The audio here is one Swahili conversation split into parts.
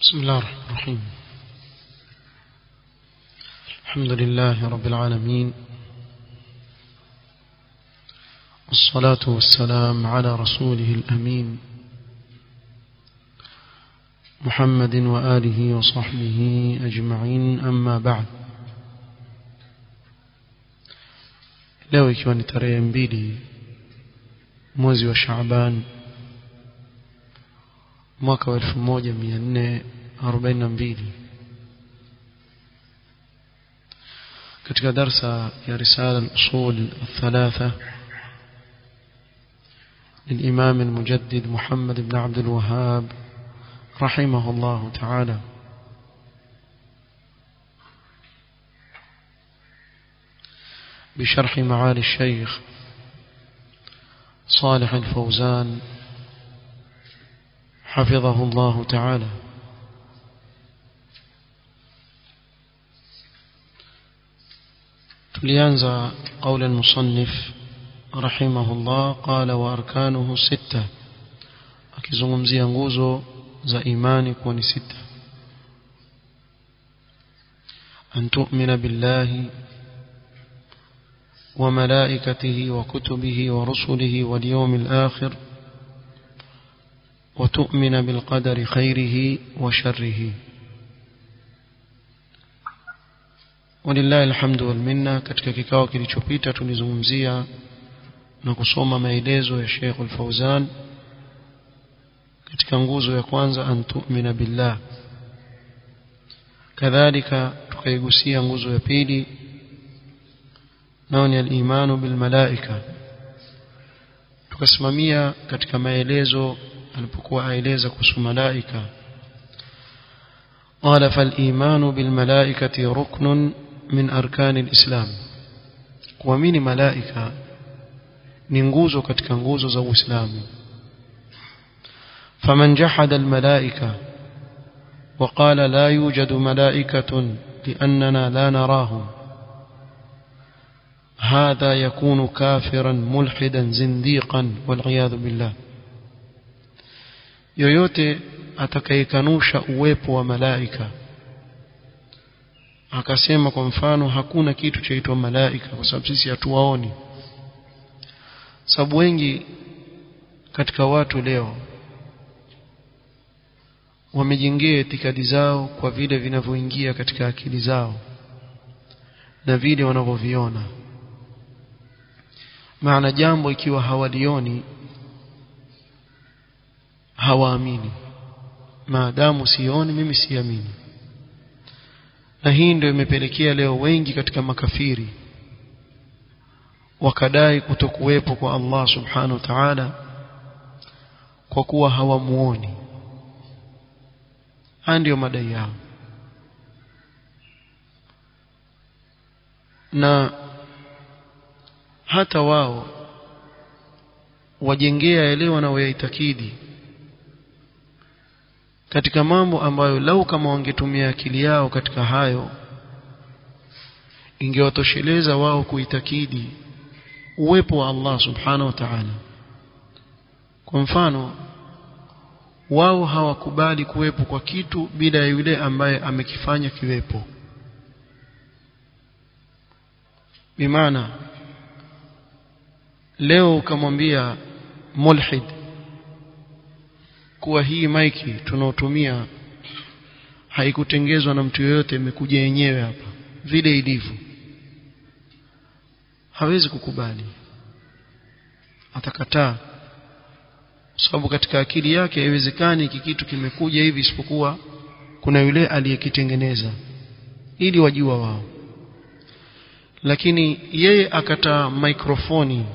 بسم الله الرحمن الرحيم الحمد لله رب العالمين والصلاة والسلام على رسوله الأمين محمد وآله وصحبه أجمعين أما بعد leo ikiwa ni tarehe mbili mwezi wa Shaaban mwaka wa 1442 katika darsa ya risala al-usul الثلاثه للإمام المجدد محمد بن عبد الوهاب رحمه الله تعالى بشرح معالي الشيخ صالح الفوزان حفظه الله تعالى tulianza قول المصنف رحمه الله قال واركانه سته akizungumzia nguzo za imani kuwa ni sita an tu'mina billahi وملائكته وكتبه ورسله واليوم الآخر وتؤمن بالقدر خيره وشره ولله الحمد والمنة katika kikao kilichopita tulizungumzia na kusoma maelezo ya Sheikh Al-Fauzan katika nguzo ya kwanza an tu'mina billah kadhalika tukaigusia nguzo ya pili nao ni al-imanu bil malaika tukasimamia katika maelezo alipokuwa aeleza kuhusu malaika قال فالإيمان بالملائكة ركن من أركان الإسلام kuamini malaika ni nguzo katika nguzo za Uislamu فمن جحد الملائكة وقال لا يوجد ملائكة لأننا لا نراهم هذا يكون كافرا ملحدا زنديقا والعياذ بالله yoyote atakayekanusha uwepo wa malaika akasema kwa mfano hakuna kitu chaitwa malaika kwa sababu sisi hatuwaoni sababu wengi katika watu leo wamejengea itikadi zao kwa vile vinavyoingia katika akili zao na vile wanavyoviona maana jambo ikiwa hawalioni hawaamini maadamu sioni mimi siamini na hii ndio imepelekea leo wengi katika makafiri wakadai kutokuwepo kwa Allah subhanahu wa ta'ala kwa kuwa hawamuoni haya ndiyo madai yao na hata wao wajengea yale wanaoyaitakidi katika mambo ambayo lau kama wangetumia akili yao katika hayo ingewatosheleza wao kuitakidi uwepo wa Allah subhanahu wa ta'ala kwa mfano wao hawakubali kuwepo kwa kitu bila ya yule ambaye amekifanya kiwepo bimaana leo ukamwambia mulhid kuwa hii maiki tunaotumia haikutengezwa na mtu yoyote imekuja yenyewe hapa vile ilivyo hawezi kukubali atakataa sababu katika akili yake haiwezekani hiki kitu kimekuja hivi isipokuwa kuna yule aliyekitengeneza ili wajua wao lakini yeye akataa mikrofoni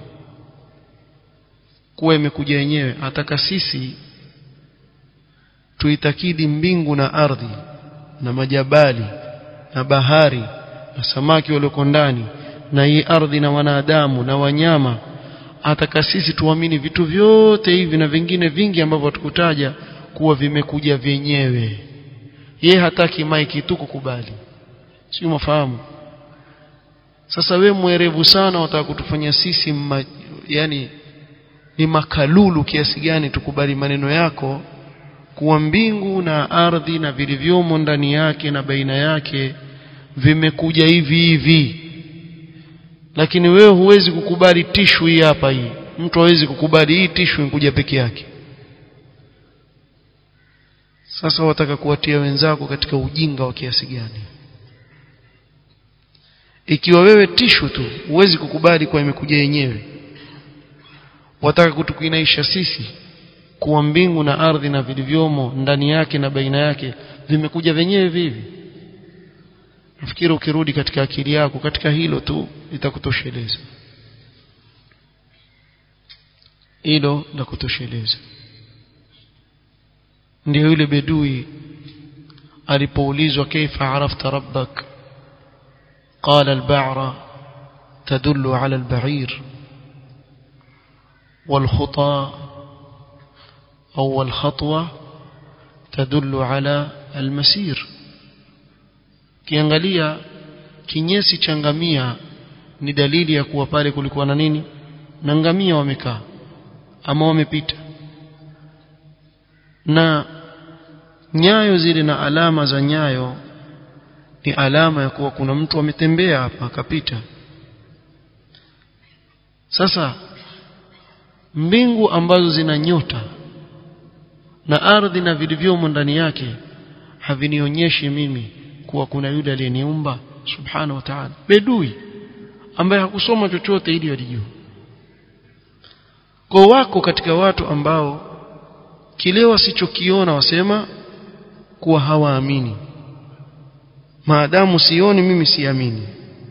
kuwa imekuja yenyewe ataka sisi tuitakidi mbingu na ardhi na majabali na bahari na samaki walioko ndani na hii ardhi na wanadamu na wanyama ataka sisi tuamini vitu vyote hivi na vingine vingi ambavyo hatukutaja kuwa vimekuja vyenyewe ye hataki maiki tu kukubali sio mafahamu sasa we mwerevu sana wataka kutufanya sisi ma, yani ni makalulu kiasi gani tukubali maneno yako kuwa mbingu na ardhi na vilivyomo ndani yake na baina yake vimekuja hivi hivi lakini wewe huwezi kukubali tishu hii hapa hii mtu hawezi kukubali hii tishu kuja peke yake sasa wataka kuwatia wenzako katika ujinga wa kiasi gani ikiwa wewe tishu tu huwezi kukubali kwa imekuja yenyewe wataka kutukinaisha sisi kuwa mbingu na ardhi na vilivyomo ndani yake na baina yake vimekuja wenyewe vivi nafikiri ukirudi katika akili yako katika hilo tu litakutosheleza hilo la kutosheleza ndio yule bedui alipoulizwa kaifa arafta rabbak قال البعرة تدل على البعير والخطى أو الخطوة تدل على المسير kiangalia kinyesi cha ngamia ni dalili ya kuwa pale kulikuwa na nini na ngamia wamekaa ama wamepita na nyayo zile na alama za nyayo ni alama ya kuwa kuna mtu ametembea hapa akapita sasa mbingu ambazo zina nyota na ardhi na vilivyomo ndani yake havinionyeshi mimi kuwa kuna yule aliyeniumba subhanahu wa ta'ala bedui ambaye hakusoma chochote ili alijue kwa wako katika watu ambao kile wasichokiona wasema kuwa hawaamini maadamu sioni mimi siamini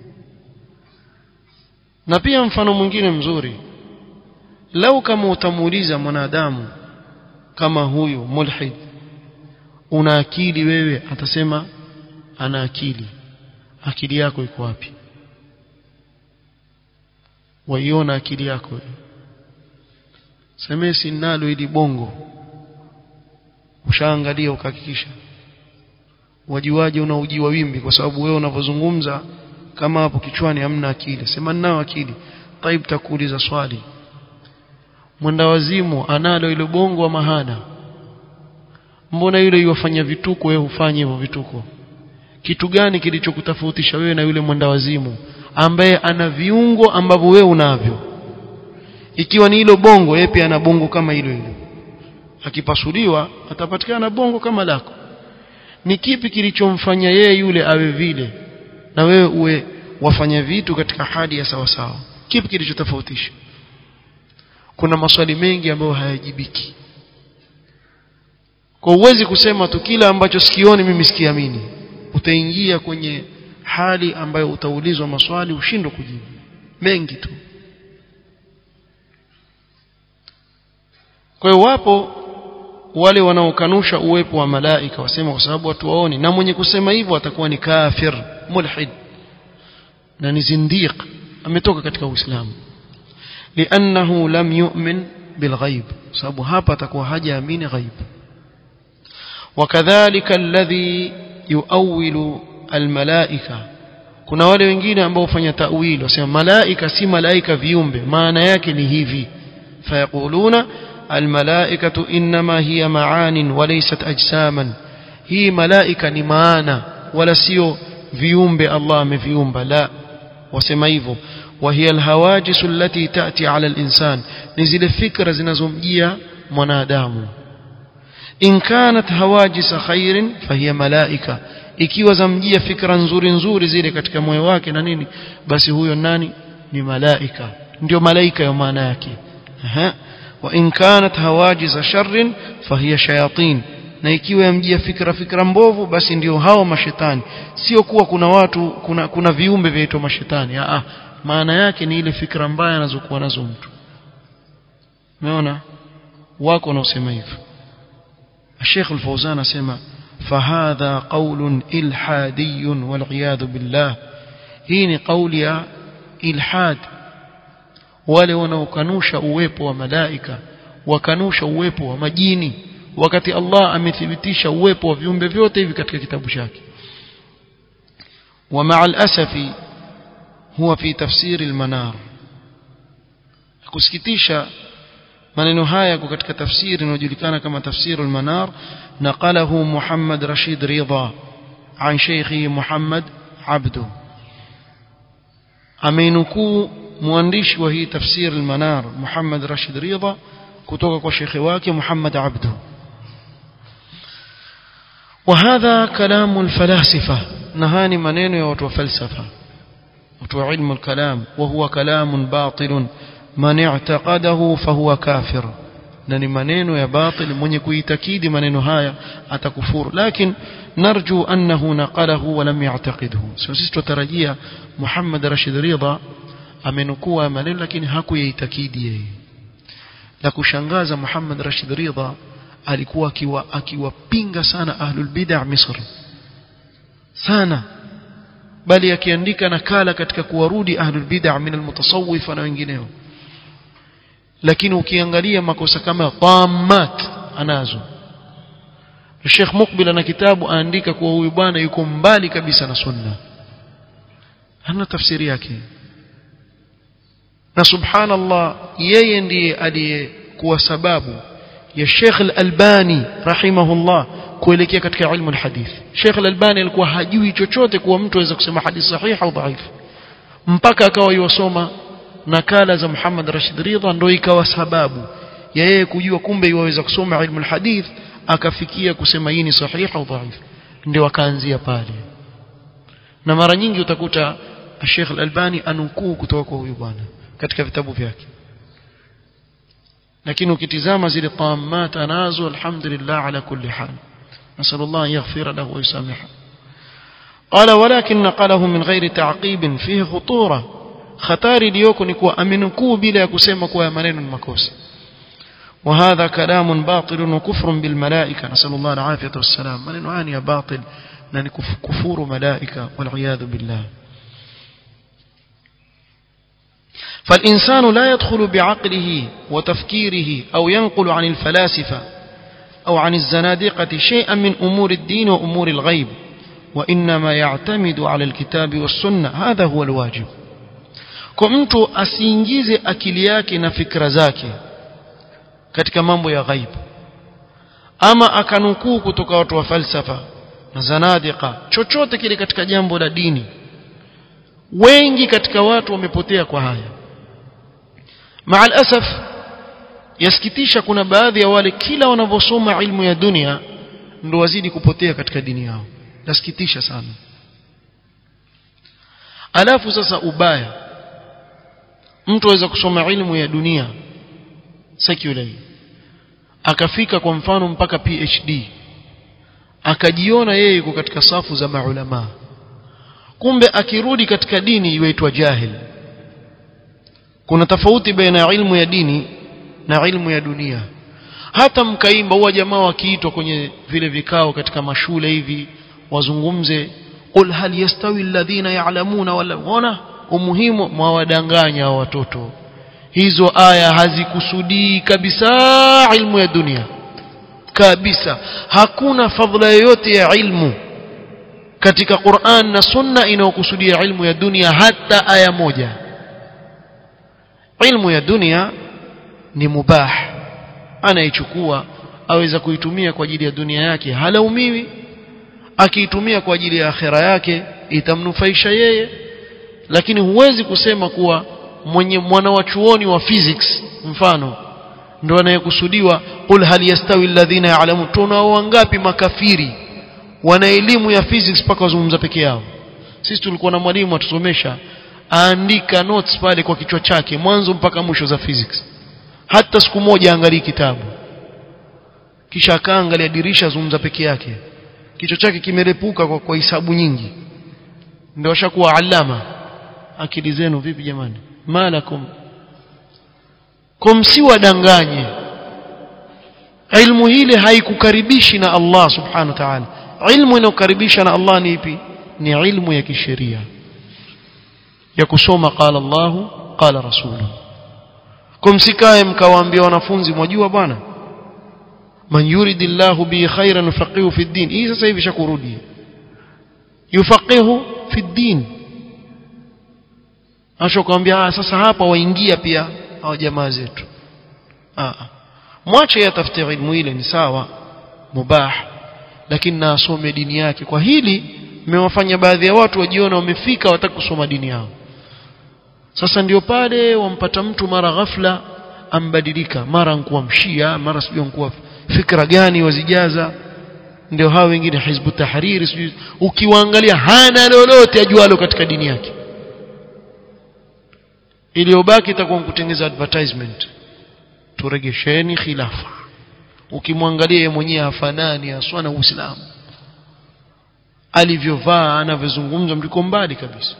na pia mfano mwingine mzuri lau kama utamuuliza mwanadamu kama huyu mulhid una akili wewe atasema ana akili akili yako iko wapi waiona akili yako semesi nalo ili bongo ushaangalia ukahakikisha wajuaje unaujiwa wimbi kwa sababu wewe unavyozungumza kama hapo kichwani hamna akili sema ninao akili taib takuuliza swali mwenda wazimu analo ile bongo wa mahana mbona yule yuwafanya vituko wewe hufanye hivyo vituko kitu gani kilichokutofautisha wewe na yule mwenda wazimu ambaye ana viungo ambavyo wewe unavyo ikiwa ni hilo bongo yeye pia ana bongo kama hilo hilo akipasuliwa atapatikana bongo kama lako ni kipi kilichomfanya yeye yule awe vile na wewe uwe wafanya vitu katika hali ya sawa sawa kipi kilichotofautisha kuna maswali mengi ambayo hayajibiki kwa uwezi kusema tu kila ambacho sikioni mimi sikiamini utaingia kwenye hali ambayo utaulizwa maswali ushindwe kujibu mengi tu kwa hiyo wapo wale wanaokanusha uwepo wa malaika wasema kwa sababu watu waoni na mwenye kusema hivyo atakuwa ni kafir mulhid na ni zindiq ametoka katika uislamu liannahu lam yu'min bilghaib sababu hapa atakuwa hajaamini ghaib wakadhalika alladhi yuawilu almalaika kuna wale wengine ambao hufanya tawili wasema malaika si malaika viumbe maana yake ni hivi fayaquluna الملائكة إنما هي معان وليست أجساما هي ملائكة نمانا ولا سيو فيومب الله مفيومب لا وسميفو وهي الهواجس التي تأتي على الإنسان نزل فكرة زنزمجية منادام إن كانت هواجس خير فهي ملائكة ikiwa zamjia fikra nzuri nzuri zile katika moyo wake na nini basi huyo nani ni malaika ndio malaika ya maana yake Aha. وإن كانت هواجز شر فهي شياطين na ikiwa yamjia fikra fikra mbovu basi ndio hao mashetani sio kuwa kuna watu kuna kuna viumbe vyaitwa mashetani ah maana yake ni ile fikra mbaya anazokuwa nazo mtu umeona wako wanaosema hivyo Sheikh Al-Fawzan asema fahadha qawlun ilhadiyun wal billah hii ni kauli ya ilhad wale wanaokanusha uwepo wa malaika wakanusha uwepo wa majini wakati Allah amethibitisha uwepo wa viumbe vyote hivi katika kitabu chake ومع الأسف هو في تفسير المنار kusikitisha maneno haya yako katika tafsiri inayojulikana kama tafsiru al-manar naqalahu Muhammad Rashid Ridha an Sheikhi Muhammad Abdu ameinukuu mwandishi wa hii tafsir al-manar Muhammad Rashid Ridha kutoka kwa shekhi wake Muhammad Abdu وهذا كلام الفلاسفة نهاني منين يا وتو فلسفة وتو علم الكلام وهو كلام باطل من اعتقده فهو كافر نني منين يا باطل من يكويتكيد منين هايا أتكفور لكن نرجو أنه نقله ولم يعتقده سوسيست ترجيا محمد رشيد رضا amenukua maneno lakini hakuyaitakidi yeye la kushangaza Muhammad Rashid Ridha alikuwa akiwa akiwapinga sana ahlul bid'ah Misri sana bali akiandika nakala katika kuwarudi ahlul bid'ah min almutasawwif na wengineo lakini ukiangalia makosa kama dhammat anazo Sheikh Mukbil ana kitabu aandika kuwa huyu bwana yuko mbali kabisa na sunna hana tafsiri yake na subhanallah yeye ndiye aliyekuwa sababu ya Sheikh Al-Albani rahimahullah kuelekea katika ilmu al-hadith Sheikh Al-Albani alikuwa hajui chochote kuwa mtu aweza kusema hadith sahihi au dhaifu mpaka akawa yosoma nakala za Muhammad Rashid Ridha ndio ikawa sababu ya yeye kujua kumbe yaweza kusoma ilmu al-hadith akafikia kusema hii ni sahihi au dhaifu ndio akaanzia pale na mara nyingi utakuta Sheikh Al-Albani anukuu kutoka kwa huyu bwana katika vitabu vyake lakini ukitizama zile tamat anazo alhamdulillah ala kulli hal نسأل الله أن يغفر له ويسامحه قال ولكن نقله من غير تعقيب فيه خطورة خطاري ليوكو نكو أمنكو بلا كسيما كوا منين المكوس وهذا كلام باطل وكفر بالملائكة نسأل الله العافية والسلام من نعاني باطل لأن كفور ملائكة والعياذ بالله فالإنسان لا يدخل بعقله وتفكيره أو ينقل عن الفلاسفة أو عن الزنادقة شيئا من أمور الدين وأمور الغيب وإنما يعتمد على الكتاب والسنة هذا هو الواجب كمت أسينجيز أكلياك نفكر زاكي katika mambo ya ghaib ama akanukuu kutoka watu wa falsafa na zanadika chochote kile katika jambo la dini wengi katika watu wamepotea kwa haya maa alasaf yasikitisha kuna baadhi ya wale kila wanavyosoma ilmu ya dunia ndo wazidi kupotea katika dini yao yasikitisha sana alafu sasa ubaya mtu aweza kusoma ilmu ya dunia secular akafika kwa mfano mpaka PhD akajiona yeye yuko katika safu za maulama kumbe akirudi katika dini yuaitwa jahil kuna tofauti baina ya ilmu ya dini na ilmu ya dunia hata mkaimba huwa jamaa wakiitwa kwenye vile vikao katika mashule hivi wazungumze qul hal yastawi alladhina ya'lamuna wala ona umuhimu mwawadanganya hao watoto hizo aya hazikusudii kabisa ilmu ya dunia kabisa hakuna fadhila yoyote ya ilmu katika Qur'an na Sunna inayokusudia ilmu ya dunia hata aya moja ilmu ya dunia ni mubah anaichukua aweza kuitumia kwa ajili ya dunia yake halaumiwi akiitumia kwa ajili ya akhera yake itamnufaisha yeye lakini huwezi kusema kuwa mwenye mwana wa chuoni wa physics mfano ndo anayekusudiwa qul hal yastawi alladhina ya'lamun tunao wangapi makafiri wana elimu ya physics mpaka wazungumza peke yao sisi tulikuwa na mwalimu atusomesha aandika notes pale kwa kichwa chake mwanzo mpaka mwisho za physics hata siku moja angalie kitabu kisha akaangalia dirisha zungumza peke yake kichwa chake kimerepuka kwa kwa hisabu nyingi ndio ashakuwa alama akili zenu vipi jamani malakum kumsiwadanganye ilmu hile haikukaribishi na Allah subhanahu wa ta'ala ilmu inayokaribisha na Allah ni ipi ni ilmu ya kisheria ya kusoma qala Allah qala rasuluhu kumsikae mkawaambia wanafunzi mwajua bwana man yuridillahu bi khairan yufaqihu fi din hii sasa hivi shakurudi yufaqihu fi din ashokuambia sasa hapa waingia pia hao jamaa zetu ah mwache yatafute ilmu ile ni sawa mubah lakini na asome dini yake kwa hili mmewafanya baadhi ya watu wajiona wamefika wataka kusoma dini yao sasa ndio pale wampata mtu mara ghafla ambadilika mara nkuwa mshia mara sijui nkuwa fikra gani wazijaza ndio hao wengine hizbu tahriri sijui ukiwaangalia hana lolote ajualo katika dini yake iliyobaki itakuwa kutengeza advertisement turegesheni khilafa ukimwangalia yeye mwenyewe hafanani haswa na Uislamu alivyovaa anavyozungumza mliko mbali kabisa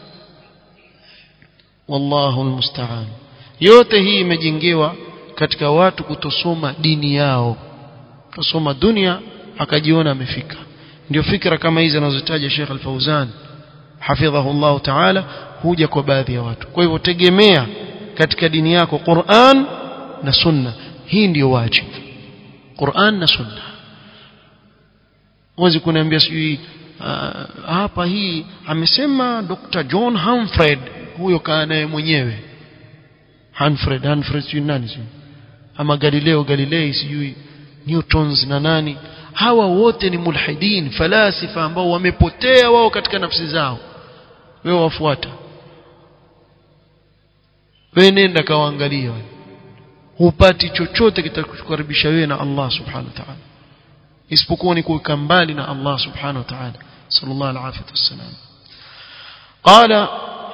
wallahu almusta'an yote hii imejengewa katika watu kutosoma dini yao kusoma dunia akajiona amefika ndio fikra kama hizi anazotaja Sheikh Al-Fauzan hafidhahu Allah Ta'ala huja kwa baadhi ya watu kwa hivyo tegemea katika dini yako Qur'an na Sunna hii ndiyo wajibu Qur'an na Sunna huwezi kuniambia sijui uh, hapa hii amesema Dr. John Humphrey huyo kaa naye mwenyewe Humphrey Humphrey sijui nani sijui ama Galileo Galilei sijui Newtons na nani hawa wote ni mulhidin falasifa ambao wamepotea wao katika nafsi zao wewe wafuata wewe nenda kawaangalia hupati chochote kitakukaribisha wewe na Allah subhanahu wa ta'ala isipokuwa ni kuweka mbali na Allah subhanahu wa ta'ala sallallahu alaihi wasallam قال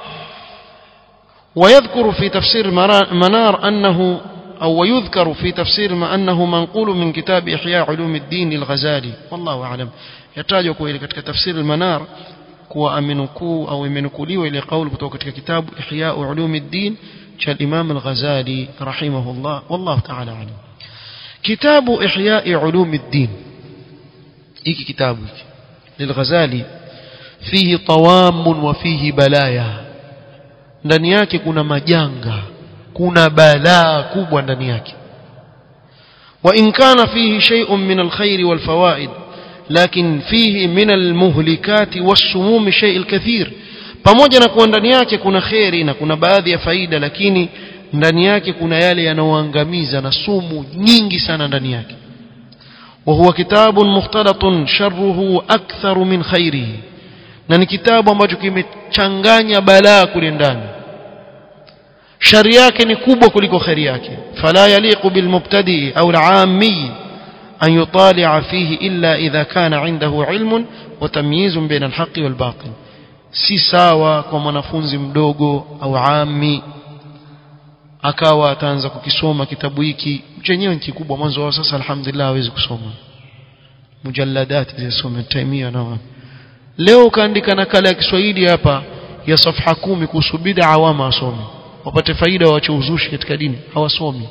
ويذكر في تفسير منار أنه أو ويذكر في تفسير ما أنه منقول من كتاب إحياء علوم الدين للغزالي والله أعلم يحتاج إلى كتك تفسير المنار كوا أمنكو أو أمنكولي إلى قول كتك كتاب إحياء علوم الدين كالإمام الغزالي رحمه الله والله تعالى أعلم كتاب إحياء علوم الدين إيكي كتابك للغزالي فيه طوام وفيه بلايا ndani yake kuna majanga kuna balaa kubwa ndani yake wa in kana fihi shay'un min alkhair walfawaid lakin fihi min almuhlikati wassumum shay'il kathir pamoja na kuwa ndani yake kuna khairi na kuna baadhi ya faida lakini ndani yake kuna yale yanayoangamiza na sumu nyingi sana ndani yake وهو كتاب مختلط شره أكثر من خيره na ni kitabu ambacho kimechanganya balaa kule ndani shari yake ni kubwa kuliko khairi yake fala yaliqu bilmubtadi au al'ammi an yutali'a fihi illa idha kana 'indahu 'ilmun wa tamyizun baina al-haqqi wal batil si sawa kwa mwanafunzi mdogo au ammi akawa ataanza kukisoma kitabu hiki chenyewe ni kikubwa mwanzo wa sasa alhamdulillah hawezi kusoma mujalladati zisome taimia na leo ukaandika nakala ya Kiswahili hapa ya safha kumi kuhusu bid'a awama asome wapate faida waache uzushi katika dini hawasomi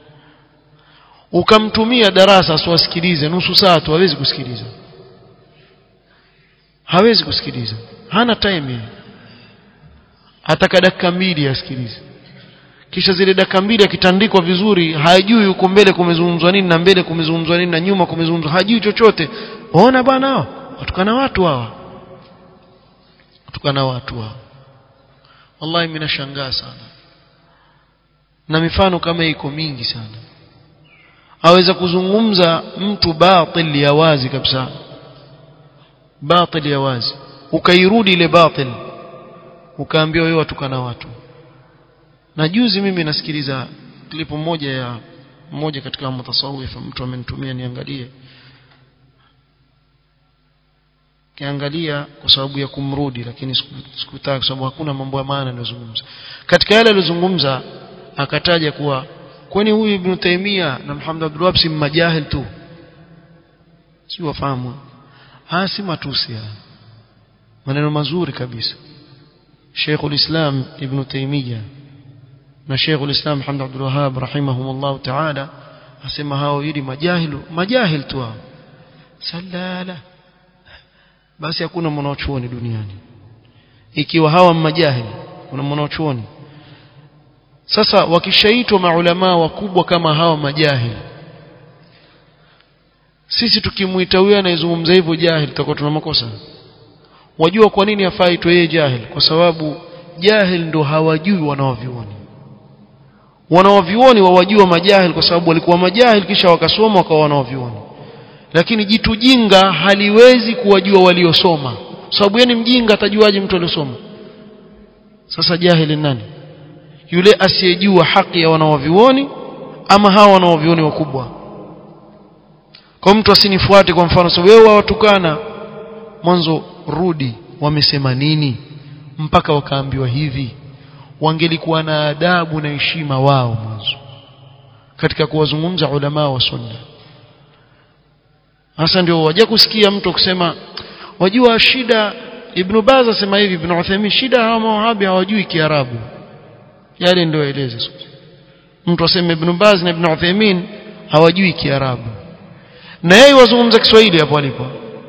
ukamtumia darasa asiwasikilize nusu saa tu hawezi kusikiliza hawezi kusikiliza hana time ataka dakika mbili asikilize kisha zile dakika mbili akitandikwa vizuri hajui huko mbele kumezungumzwa nini na mbele kumezungumzwa nini na nyuma kumezungumzwa hajui chochote waona bwana hao watukana watu hawa watukana watu hawa wallahi mimi nashangaa sana na mifano kama iko mingi sana aweza kuzungumza mtu batil ya wazi kabisa batil ya wazi ukairudi ile batil ukaambiwa wewe watukana watu na juzi mimi nasikiliza klipu moja ya mmoja katika mutasawif mtu amenitumia niangalie kiangalia kwa sababu ya kumrudi lakini sikutaka kwa sababu hakuna mambo ya maana aliyozungumza katika yale aliyozungumza akataja kuwa kwani huyu Ibn Taymiyyah na Muhammad Abdul Wahhab si majahil tu si wafahamu haya si matusi maneno mazuri kabisa Sheikh ulislam Ibn Taymiyyah na Sheikh ulislam Muhammad Abdul Wahhab rahimahumullah ta'ala asema hao hili majahilu majahil tu hao salala basi hakuna mwanachuoni duniani ikiwa hawa majahili kuna mwanachuoni sasa wakishaitwa maulama wakubwa kama hawa majahili sisi tukimuita huyo anayezungumza hivyo jahil tutakuwa tuna makosa wajua kwa nini afaitwe yeye jahil kwa sababu jahil ndo hawajui wanaovioni wanaovioni wawajua majahil kwa sababu walikuwa majahil kisha wakasoma wakawa wanaovioni lakini jitu jinga haliwezi kuwajua waliosoma sababu yeye ni mjinga atajuaje mtu aliyosoma sasa jahili nani yule asiyejua haki ya wanaovioni ama hawa wanaovioni wakubwa kwa mtu asinifuate kwa mfano so wewe watukana mwanzo rudi wamesema nini mpaka wakaambiwa hivi wangelikuwa na adabu na heshima wao mwanzo katika kuwazungumza ulama wa sunna hasa ndio waje kusikia mtu kusema wajua shida Ibn Baz asema hivi Ibn Uthaymeen shida hawa mawahabi hawajui Kiarabu yale ndio eleze mtu aseme Ibn Baz na Ibn Uthaymeen hawajui Kiarabu na yeye wazungumza Kiswahili hapo alipo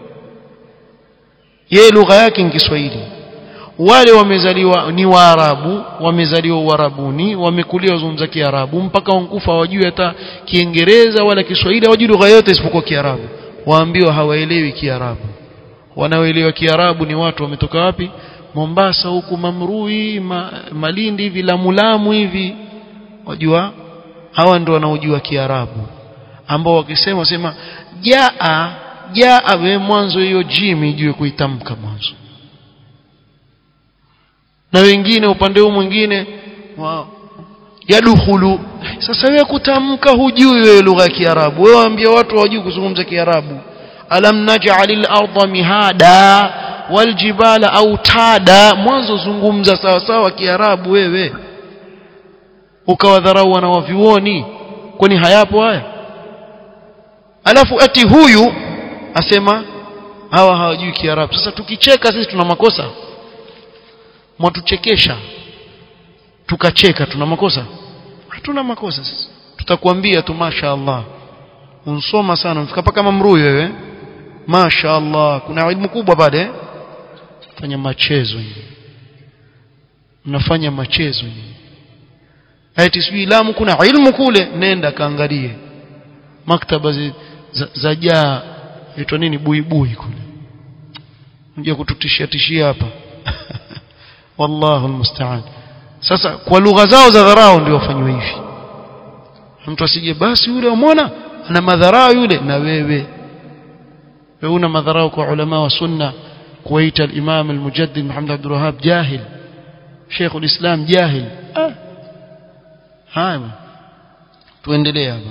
yeye lugha yake ni Kiswahili wale wamezaliwa ni Waarabu wamezaliwa Uarabuni wamekulia wazungumza Kiarabu mpaka wankufa hawajui hata Kiingereza wala Kiswahili hawajui lugha yote isipokuwa Kiarabu waambiwa hawaelewi Kiarabu wanaoelewa Kiarabu ni watu wametoka wapi Mombasa huku Mamrui ma, Malindi hivi Lamulamu hivi wajua hawa ndio wanaojua Kiarabu ambao wakisema sema jaa jaa we mwanzo hiyo jim ijue kuitamka mwanzo na wengine upande huu mwingine wow. yadukhulu sasa wewe kutamka hujui wewe lugha ya Kiarabu wewe waambia watu hawajui kuzungumza Kiarabu alam naj'alil arda mihada waljibala autada mwanzo zungumza sawa sawa Kiarabu wewe ukawadharau wana wavyuoni kwani hayapo haya alafu ati huyu asema hawa hawajui Kiarabu sasa tukicheka sisi tuna makosa mwatuchekesha tukacheka tuna makosa hatuna makosa sisi tutakwambia tu masha Allah unsoma sana unafika paka mamrui wewe masha Allah kuna elimu kubwa pale fanya machezo hivi mnafanya machezo hivi ati sijui Lamu kuna ilmu kule nenda kaangalie maktaba za, za jaa itwa nini buibui kule unja kututishia tishia hapa wallahu almusta'an sasa kwa lugha zao za dharau ndio wafanywe hivi mtu asije basi yule umeona ana madharau yule na wewe wewe una madharau kwa ulama wa sunna kuwaita al-imam al-mujaddid Muhammad Abdul Wahhab jahil Sheikh al-Islam jahil ah haya tuendelee hapa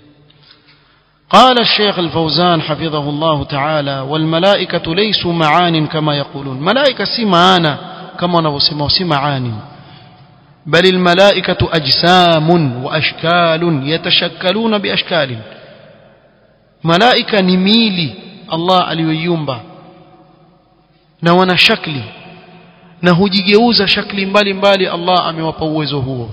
قال الشيخ الفوزان حفظه الله تعالى والملائكة ليسوا معان كما يقولون ملائكة سي معانا كما نبسموا سي معان بل الملائكة أجسام وأشكال يتشكلون بأشكال ملائكة نميلي الله aliyoiumba na wana shakli na hujigeuza shakli mbalimbali Allah amewapa uwezo huo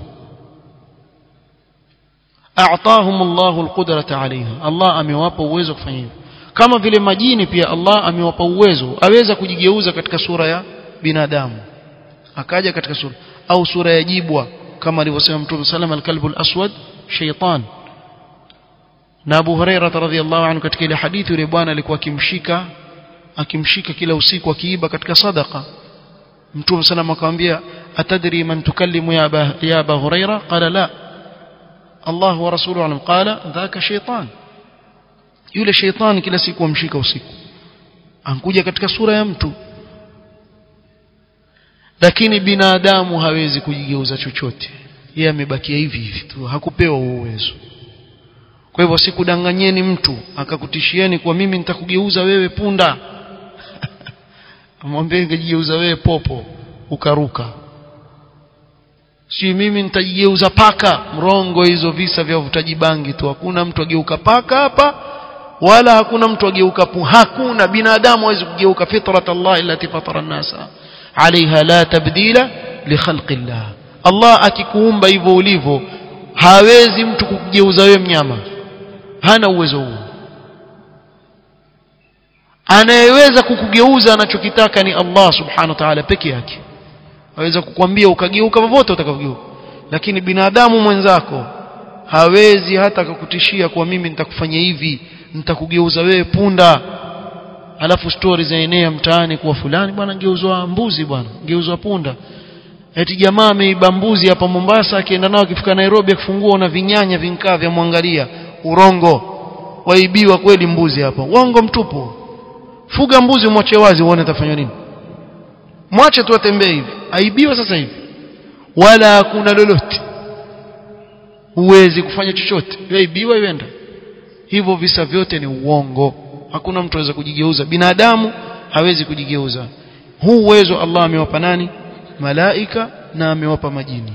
a'tahum Allahu al-qudrata 'alayha Allah amewapa uwezo kufanya hivyo kama vile majini pia Allah amewapa uwezo aweza kujigeuza katika sura ya binadamu akaja katika sura au sura ya jibwa kama alivyosema Mtume sallam al-kalbu al-aswad shaytan na Abu Huraira radhiyallahu anhu katika ile hadithi yule bwana alikuwa akimshika akimshika kila usiku akiiba katika sadaqa Mtume sallam akamwambia atadri man tukallimu ya Aba ya Abu Huraira qala la Allah wa rasuluhu alam qala dhaka shaytan yule shaytan kila siku amshika usiku ankuja katika sura ya mtu lakini binadamu hawezi kujigeuza chochote yeye amebakia hivi hivi tu hakupewa uwezo kwa hivyo sikudanganyeni mtu akakutishieni kwa mimi nitakugeuza wewe punda amwambie ningejigeuza wewe popo ukaruka si mimi nitajigeuza paka mrongo hizo visa vya uvutaji bangi tu hakuna mtu ageuka paka hapa wala hakuna mtu ageuka pu hakuna binadamu hawezi kugeuka fitrat Allah allati fatara an-nasa alaiha la tabdila li khalqillah Allah akikuumba hivyo ulivyo hawezi mtu kukugeuza wewe mnyama hana uwezo huo anayeweza kukugeuza anachokitaka ni Allah subhanahu wa ta'ala peke yake aweza kukwambia ukageuka popote utakavyogeuka lakini binadamu mwenzako hawezi hata kukutishia kwa mimi nitakufanyia hivi nitakugeuza wewe punda alafu stori zaenea mtaani kwa fulani bwana geuzwa mbuzi bwana geuzwa punda eti jamaa ameiba mbuzi hapa Mombasa akienda nao akifika Nairobi akifungua na vinyanya vinkaa vya mwangalia urongo waibiwa kweli mbuzi hapa uongo mtupu fuga mbuzi umwache wazi uone atafanywa nini mwache tu atembee hivi aibiwa sasa hivi wala hakuna lolote huwezi kufanya chochote yaibiwa iwenda hivyo visa vyote ni uongo hakuna mtu aweza kujigeuza binadamu hawezi kujigeuza huu uwezo Allah amewapa nani malaika na amewapa majini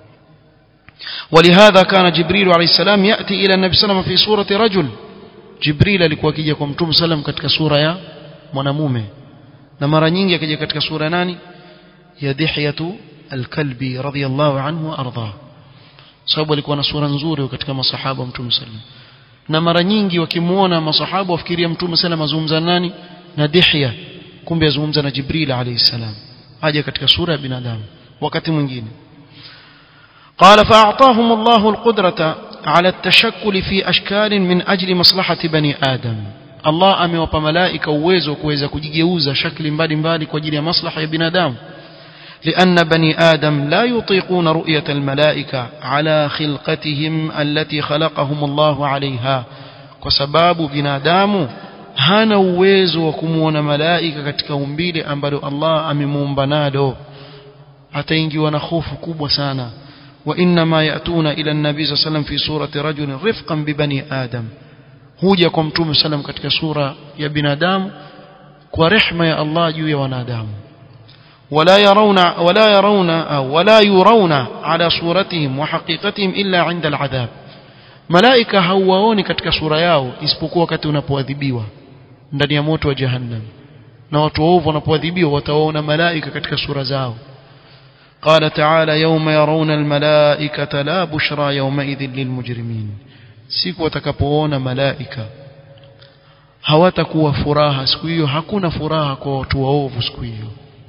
ولهذا كان جبريل عليه السلام يأتي إلى النبي صلى الله عليه وسلم في صورة رجل جبريل alikuwa akija kwa mtume sallam katika sura ya mwanamume na mara nyingi akija katika sura nani ya Dihyatu al-Kalbi radhiyallahu anhu wa ardha sababu alikuwa na sura nzuri katika masahaba wa mtume sallam na mara nyingi wakimuona masahaba wafikiria mtume sallam azungumza nani na Dihya kumbe azungumza na Jibril alayhi salam aje katika sura ya binadamu wakati mwingine قال فأعطاهم الله القدرة على التشكل في أشكال من أجل مصلحة بني آدم الله أمewapa malaika uwezo kuweza kujigeuza shakli mbalimbali kwa ajili ya maslaha ya binadamu لأن بني آدم لا يطيقون رؤية الملائكة على خلقتهم التي خلقهم الله عليها وسباب بنادام hana uwezo wa kumuona malaika katika umbile ambalo Allah amemuumba nalo ataingiwa na hofu kubwa sana وإنما يأتون إلى النبي صلى الله عليه وسلم في صورة رجل رفقا ببني آدم huja kwa mtume sallam katika sura ya binadamu kwa rehma ya Allah juu ya wanadamu wala yarawna wala yarawna au wala yurawna ala suratihim wa haqiqatihim illa 'inda al'adhab malaika hauwaoni katika sura yao isipokuwa wakati unapoadhibiwa ndani ya moto wa jahannam na watu waovu wanapoadhibiwa watawaona malaika katika sura zao قال تعالى يوم يرون الملائكة لا بشرى يومئذ للمجرمين siku watakapoona malaika hawatakuwa furaha siku hiyo hakuna furaha kwa watu waovu siku hiyo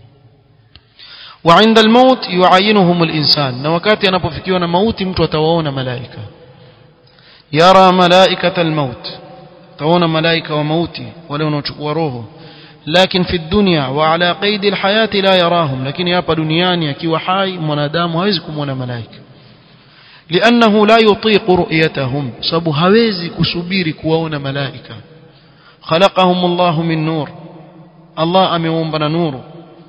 وعند الموت يعينهم الإنسان na wakati anapofikiwa na mauti mtu atawaona malaika yara malaikata almaut taona malaika wa mauti wale wanaochukua roho لكن في الدنيا وعلى قيد الحياة لا يراهم لكن hapa duniani akiwa hai mwanadamu hawezi kumwona malaika لأنه لا يطيق رؤيتهم sababu hawezi kusubiri kuwaona malaika خلقهم الله من نور الله ameumba na nuru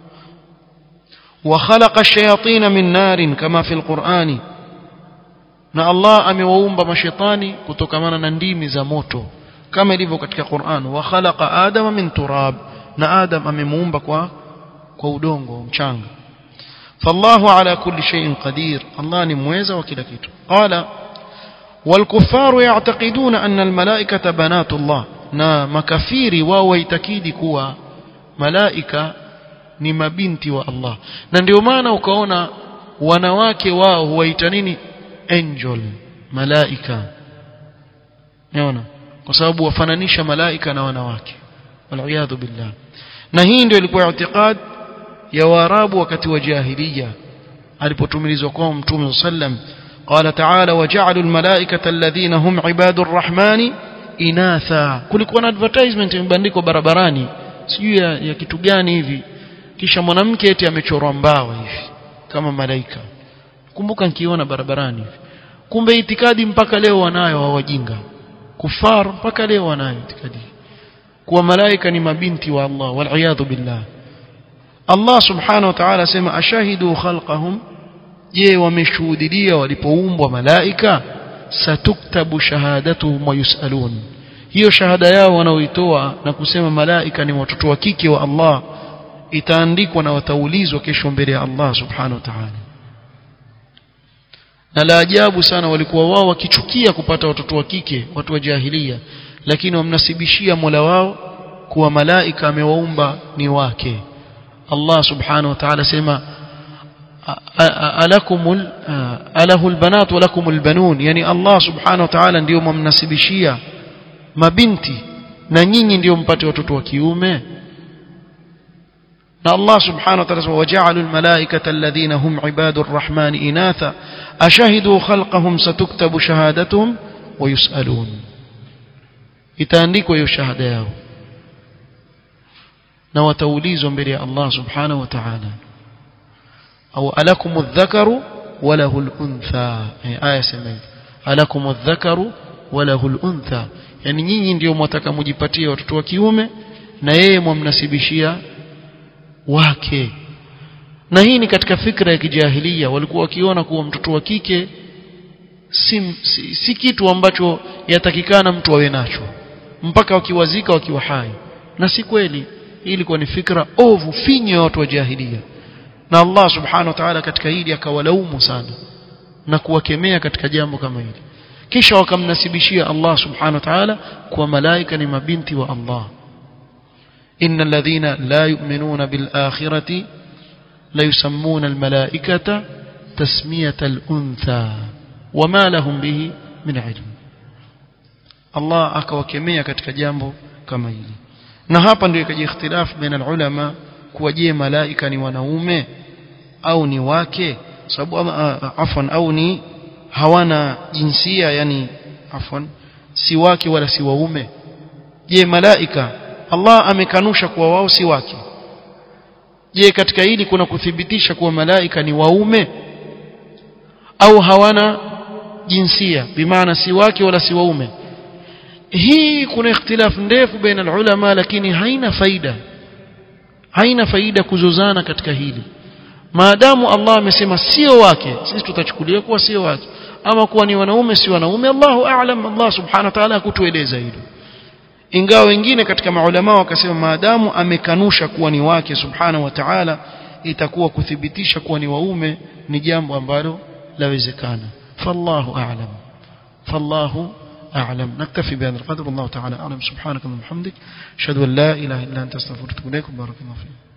وخلق الشياطين من نار كما في القرآن na Allah amewaumba mashetani kutokamana na ndimi za moto kama ilivyo katika Qur'an wa khalaqa adama min turab na Adam amemuumba kwa kwa udongo mchanga فالله على كل شيء قدير الله ni mweza wa kila kitu قال والكفار يعتقدون أن الملائكة بنات الله na makafiri wao waitakidi kuwa malaika ni mabinti wa Allah na ndio maana ukaona wanawake wao huwaita nini angel malaika unaona kwa sababu wafananisha malaika na wanawake waliyadhu billah na hii ndio ilikuwa i'tiqad ya waarabu wakati wa jahiliya alipotumilizwa kwa mtume sallam قال تعالى وجعلوا الملائكة الذين هم عباد الرحمن inatha kulikuwa na advertisement imebandikwa barabarani sijui ya, ya kitu gani hivi kisha mwanamke eti amechorwa mbawa hivi kama malaika kumbuka nikiona barabarani hivi kumbe itikadi mpaka leo wanayo hawajinga kufar mpaka leo wanayo itikadi kuwa malaika ni mabinti wa Allah wal billah Allah subhanahu wa ta'ala sema ashahidu khalqahum je wameshuhudia walipoumbwa malaika satuktabu shahadatuhum wa yusalun hiyo shahada yao wanaoitoa na kusema malaika ni watoto wa kike wa Allah itaandikwa na wataulizwa kesho mbele ya Allah subhanahu wa ta'ala na la ajabu sana walikuwa wao wakichukia kupata watoto wa kike watu wa jahilia lakini wamnasibishia Mola wao kuwa malaika amewaumba ni wake Allah subhanahu wa ta'ala sema alakumul alahul banat wa lakumul banun yani Allah subhanahu wa ta'ala ndio mumnasibishia mabinti na nyinyi ndio mpate watoto wa kiume na Allah subhanahu wa ta'ala waja'alul malaikata alladhina hum ibadur rahman inatha ashahidu khalqahum satuktabu shahadatuhum wa yusalun itaandikwa hiyo shahada yao na wataulizwa mbele ya Allah subhanahu wa ta'ala au alakum adh-dhakaru wa lahu al-untha aya sema alakum adh-dhakaru wa lahu al-untha yani nyinyi ndio mwataka mujipatie watoto wa kiume na yeye mwamnasibishia wake na hii ni katika fikra ya kijahilia walikuwa wakiona kuwa mtoto wa kike si, si, si kitu ambacho yatakikana mtu awe nacho mpaka wakiwazika wakiwa hai na si kweli hii ilikuwa ni fikra ovu finyo ya watu wa jahilia na Allah subhanahu wa ta'ala katika hili akawalaumu sana na kuwakemea katika jambo kama hili kisha wakamnasibishia Allah subhanahu wa ta'ala kwa malaika ni mabinti wa Allah إن الذين لا يؤمنون بالآخرة لا يسمون الملائكة تسمية الأنثى وما لهم به من علم الله akawakemea katika jambo kama hili na hapa ndio ikaja ikhtilaf baina ulama kuwa je malaika ni wanaume au ni wake sababu afwan au ni hawana jinsia yani afwan si wake wala si waume je malaika Allah amekanusha kuwa wao si wake je katika hili kuna kuthibitisha kuwa malaika ni waume au hawana jinsia bimaana si wake wala si waume hii kuna ikhtilaf ndefu baina ulama lakini haina faida haina faida kuzozana katika hili maadamu Allah amesema sio wake sisi tutachukulia kuwa sio wake ama kuwa ni wanaume si wanaume Allahu a'lam Allah subhanahu wa ta'ala hakutueleza hilo ingawa wengine katika maulama wakasema maadamu amekanusha kuwa ni wake subhanahu wa ta'ala itakuwa kuthibitisha kuwa ni waume ni jambo ambalo lawezekana fallahu a'lam fallahu أعلم نكتفي بهذا القدر والله تعالى أعلم سبحانك اللهم وبحمدك أشهد أن لا إله إلا أنت أستغفرك وأتوب إليك بارك الله فيك